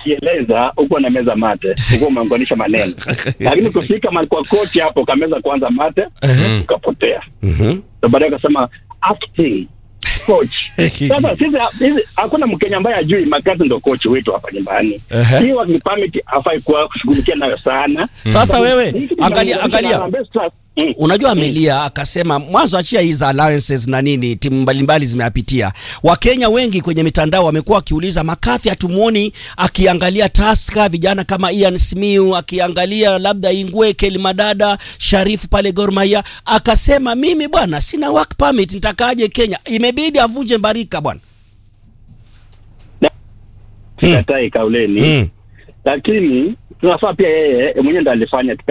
ukieleza huko na meza mate huko umeunganisha maneno lakini kufika mahali kwa kochi hapo kameza kwanza mate ukapotea Mhm. so baadaye akasema acting coach sasa sisi sisi hakuna mkenya ambaye ajui makazi ndo coach wetu hapa nyumbani Ehe. hii work permit hafai kuwa kushughulikia nayo sana Sasa wewe, Hii kitu angalia- inaunganisha angalia. na Harambee Stars. Mm. Unajua amelia akasema mwanzo achia hizi allowances na nini timu mbalimbali zimeapitia. Wakenya wengi kwenye mitandao wamekuwa wakiuliza Makathi hatumuoni akiangalia Taska vijana kama Ian Simiu akiangalia labda Ingwe Kelimadada Sharifu pale Gor Mahia akasema mimi bwana sina work permit nitakaje Kenya imebidi avunje mbarika bwana. sikatai kauleni Mm. lakini tunafaa pia yeye mwenyewe ndo alifanya